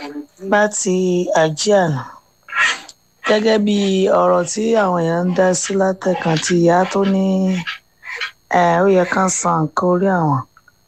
bá ti àjí àná gẹ́gẹ́ bí ọ̀rọ̀ tí àwọn èèyàn ń dá sí látẹ̀kàn ti ìyá tó ní ó yẹ ká san nǹkan orí àwọn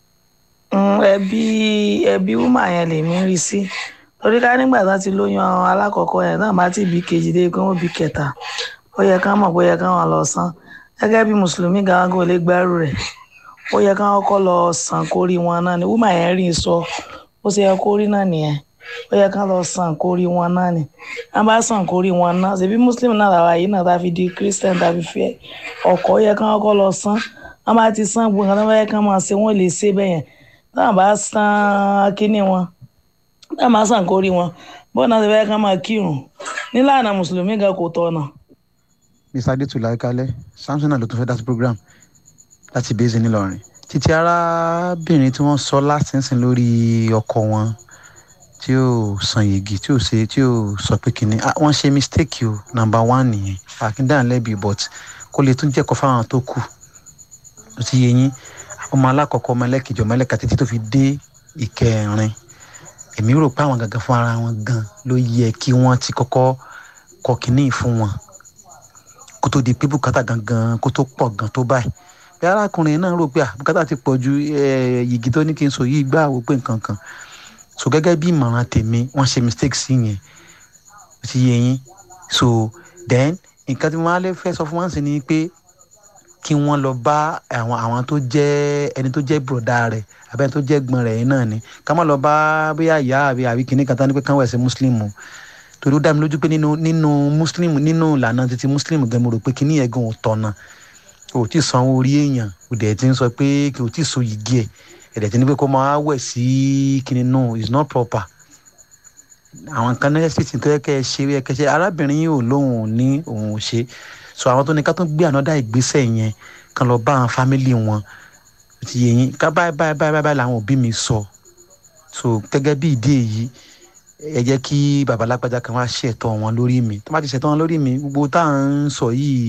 ẹbí ẹbí wúmà yẹn lèmi rí sí torí ká nígbà tó ti lóyún alákọ̀ọ́kọ́ yẹn náà bá ti bí kejì dé pé wọ́n bí kẹta ó yẹ ká mọ̀ pé ó yẹ ká wọn lọ san gẹ́gẹ́ bí mùsùlùmí gan kò lè gbẹ́rù rẹ̀ ó yẹ ká kọ́kọ́ lọ san kórí wọn náà ni wúmà yẹn rí sọ ó ṣe yẹ kórí náà nìyẹn ó yẹ ká lọ san kórí wọn náà ni wọn bá san kórí wọn náà ṣèbí muslim náà làwọn yìí náà tá fi di christian tá fi fẹ́ ọkọ ó yẹ ká kọ́kọ́ lọ san wọn bá ti san gbogbo nǹkan tó bá yẹ ká máa ṣe wọn lè ṣe bẹ́ẹ̀ yẹn táwọn bá san kínní wọn táwọn bá san kórí wọn bó náà ṣe bá yẹ ká máa kírun nílànà mùsùlùmí gan kò tọ̀nà. mr adétúlá kalẹ samson náà ló tún fẹ́ dá sí program láti bẹ́ẹ̀sì ńìlọrin títí arábìnrin tí wọ́n sọ látìsín lórí ọkọ wọn tí ó san yegi tí ó ṣe tí ó sọ pé kínní wọ́n ṣe mistake o number one nìyẹn akíndàn lẹ́bi but kó lè tún jẹ́kọ̀ọ́ fáwọn tó kù ó ti yẹ yín ọmọ alákọ̀ọ́kọ́ ọmọ ẹlẹ́kejì ọmọ ẹlẹ́ka títí tó fi dé ìkẹrin èmi rò pé àwọn gangan fún ara wọn gan ló yẹ kí wọ́n ti kọ́kọ́ kọ kínní fún wọn kó tó di pé bùkátà gangan kó tó pọ̀ gan tó báyìí bí arákùnrin náà rò pé bùkátà ti pọ̀ ju yìgì tó ní kí n sọ yìí gbà wò pé nǹkan kan so gẹ́gẹ́ bí ìmọ̀ràn tèmi wọ́n ṣe mistake sí yẹn ó ti yẹ yín so then nǹkan tí wọ́n á lè fẹ́ sọ fún wọn sí ni pé kí wọ́n lọ bá àwọn àwọn tó jẹ́ ẹni tó jẹ́ bùrọ̀dá rẹ̀ àbẹ́ ẹni tó jẹ́ gbọ́n rẹ̀ náà ni ká má lọ bá bóyá ìyá àbí àbí kìnnì kan tán ní pé káwọn ẹ̀sìn muslim o torí ó dá mi lójú pé nínú nínú muslim nínú ìlànà títí muslim gan mo rò pé kìnnì yẹn gan ò tọ̀nà o ti san orí èèyàn o dẹ̀ ti ń sọ pé kí o ti so yìgì ẹ̀ ẹ̀dẹ̀ ti ní pé kó máa wẹ̀ sí kìnnì no it's not proper àwọn kan náà sì ti tó yẹ kẹ́ ẹ ṣe yẹ kẹ́ ẹ ṣe arábìnrin yìí ò lóun ò ní òun ò ṣe so àwọn tó ní ká tó gbé ànádà ìgbésẹ̀ yẹn kan lọ bá àwọn fámìlì wọn ti yẹ yín ká báyìí báyìí báyìí báyìí làwọn òbí mi sọ so gẹ́gẹ́ bí ìdí èyí ẹ jẹ́ kí babalágbájá kan wá ṣètò wọn lórí mi tó bá ti ṣètò wọn lórí mi gbogbo tá à ń sọ yìí